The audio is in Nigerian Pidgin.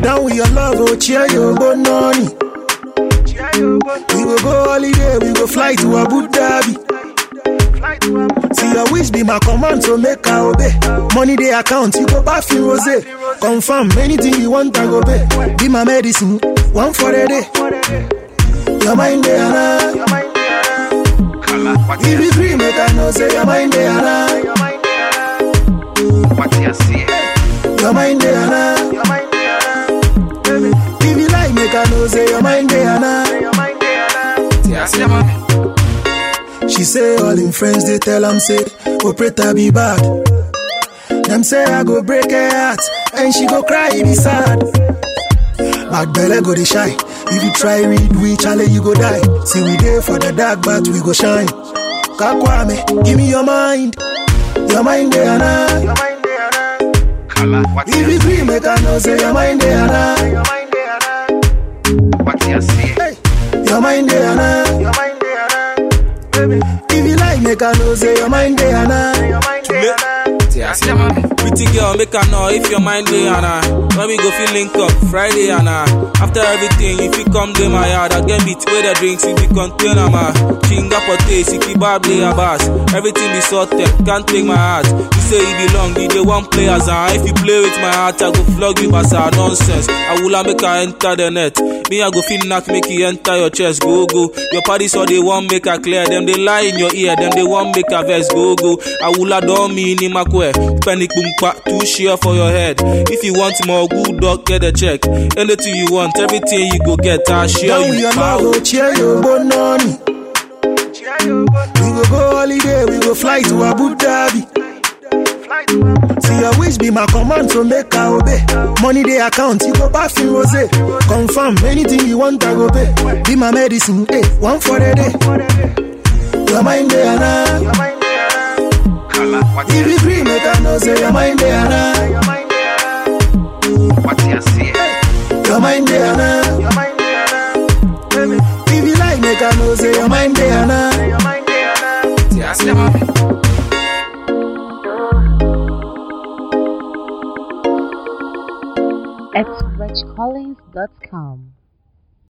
Down with your love, oh, cheer your bononi. We go go holiday, we go fly to Abu Dhabi. See your wish be my command, so make I obey. Money they account, you go back in rose. Confirm anything you want, I go pay. Be my medicine, one for a day. Your mind there, nah. If you free, make I know say your mind there, nah. Your mind there, nah. If you like, make I know say your mind there, nah. She say all in friends they tell am say operator be bad. Them say I go break her heart and she go cry be sad. Bad belle go dey shy. If you try read we chale you go die. See we there for the dark but we go shine. Kakwame, give me your mind. Your mind there na. If you free make I know say your mind there na. Hey, your mind there na. If you like make I know say your mind there na. Pretty girl, make her know if your mind day and I. When we go feel link up Friday and I. After everything, if you come to my yard, I get beat where the drinks if you container ma. Chinga potato, siki bable a bass. Everything be sorted, can't take my heart. You say you belong, you the one players and if you play with my heart, I go flog you basa nonsense. I will make her enter the net. Me I go feel knock, make you enter your chest, go go. Your party so they want make her clear, them they lie in your ear, them they want make her vex, go go. I will adore me in my kwe. Penny boompa, two share for your head. If you want more, good dog, get a check. Anything you want, everything you go get, I share Down with you. your power. love, oh, cheer your bononi. We go go holiday, we go fly to Abu Dhabi. See your wish be my command, so make I obey. Money they account, you go back in rose. Confirm anything you want, I go pay. Be my medicine, eh, one for a day. Your mind there na. If you free, make I know say your mind there na. Your mind there na. If you like, make I know say your mind there na. at richcollins.com.